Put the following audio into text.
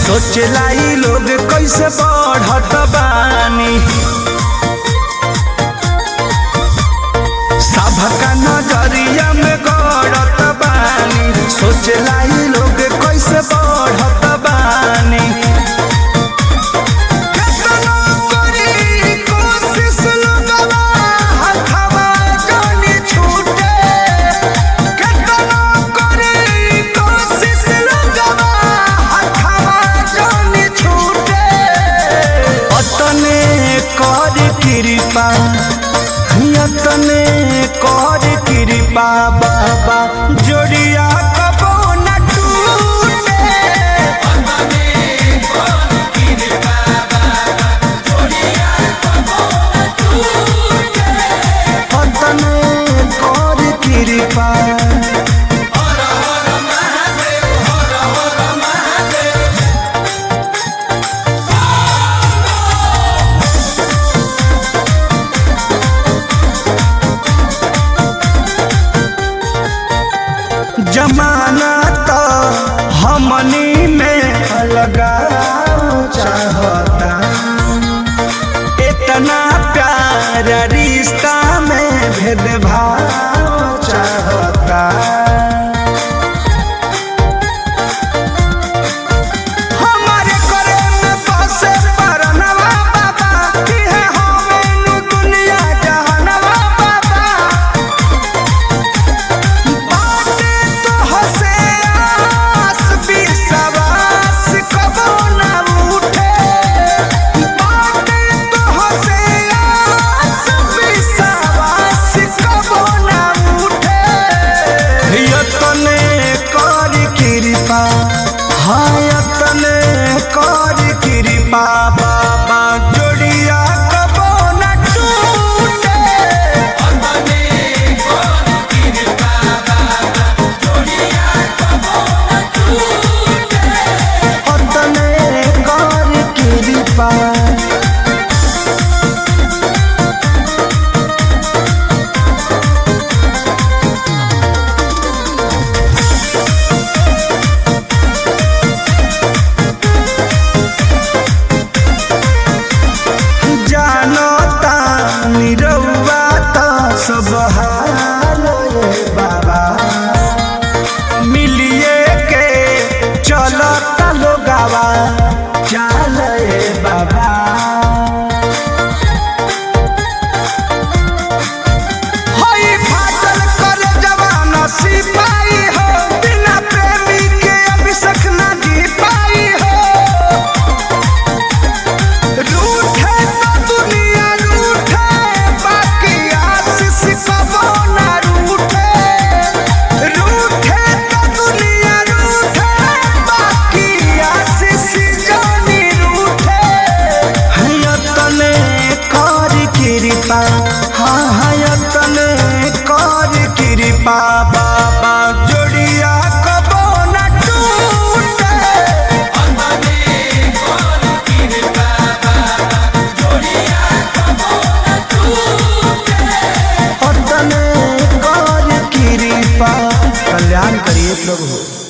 सोचला ई लोग कैसे बढ़त बानी सबका नजरिया में गड़त बानी सोचला ई लोग कैसे बढ़त बानी केतना करी कोशिश लोगवा हथवा जानी छूटे केतना करी कोशिश लोगवा हथवा जानी छूटे अतने कर कृपा यतने कर कृपा बाबा जोड़िया कबो न टूटे अतने कर कृपा जमाना तो हमनी में लगा चाहता इतना प्यार रिश्ता में भेदभाव चाहता हमारे करे में बसे परनवा बाबा कि है हमें नु दुनिया जहानवा बाबा बाटे तो हसे आस विश्वास कबो न उठे बाटे तो हसे आस विश्वास कबो न उठे यतने कर कृपा हाँ यतने कर कृपा बाबा जोड़िया कबो न टूटे अतने कर कृपा जानता निरौआ त सब हाल रे बाबा मिलिए के चलता लोगावा चाल रे बाबा होई फाटल कर जवान सिपाही हो बिना प्रेमी के अभिषेक ना जी पाई हो रूठे तो दुनिया रूठे बाकी आशीष कबो ना रूठे रूठे तो दुनिया रूठे बाकी आशीष जानी रूठे हयतने कर कृपा हाँ हयतने कर कृपा बाबा जोड़िया कबो ना टूटे अतने कर कृपा कल्याण करिए प्रभु